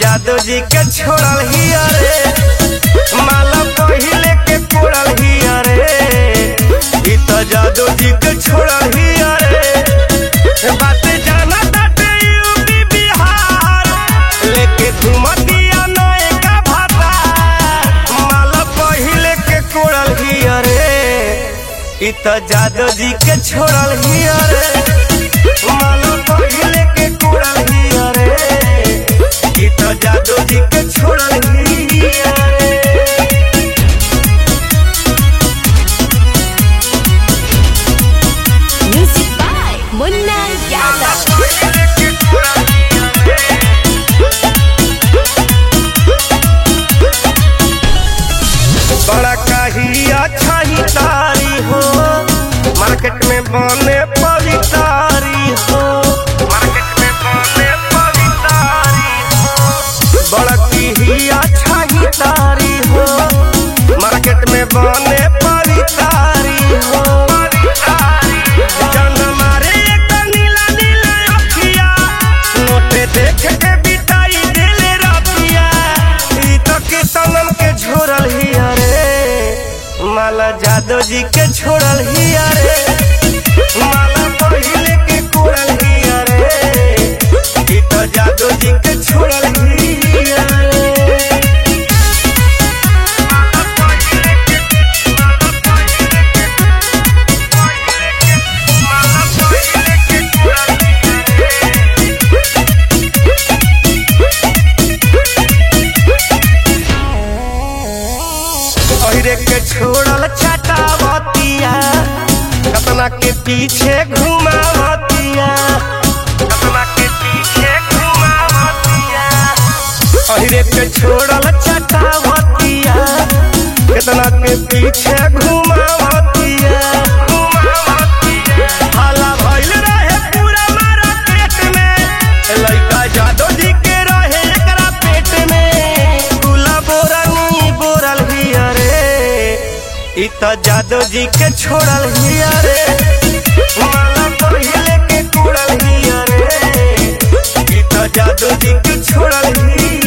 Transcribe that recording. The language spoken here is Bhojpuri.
जादव जी के छोड़ल ही रे माला पहिले के कोड़ल ही रे ई तो जादव जी के छोड़ल ही रे बात जाना ताटे यूपी बिहार लेके घुमतिया नए का भाता माला पहिले के कोड़ल ही रे ई तो जादव जी के छोड़ल ही रे माला पहिले के कोड़ल ही रे ई तो जादव जी के छोड़ल ही रे Music by Munna Yadav. बड़ा काही अच्छा ही तारी हो मार्केट में बने पवितारी हो मार्केट में बने पवितारी हो बड़ा की अच्छा ही तारी हो मार्केट में बने पवितारी हो जन मारे एक नीला नीला अखिया नोटे देख के बिताई दिले रतिया ई तो किसनम के छोड़ल ही रे माला जादव जी के छोड़ल ही रे माला पहिले के कोड़ल ही रे ई तो जादव जी के छोड़ल ही रे अहिरे के छोड़ल चटावतिया कतना के पीछे घुमावतिया कतना के पीछे घुमावतिया अहिरे के छोड़ल चटावतिया कतना के पीछे घुमावतिया घुमावतिया हाला भइल रहे पूरा मारा पेट में लइका जादव जी के रहे एकरा पेट में गुला बोरनी बोरल ही रे ई त जादव जी के छोड़ल ही रे माला पहिले के कुड़ल ही रे ई त जादव जी के छोड़ल ही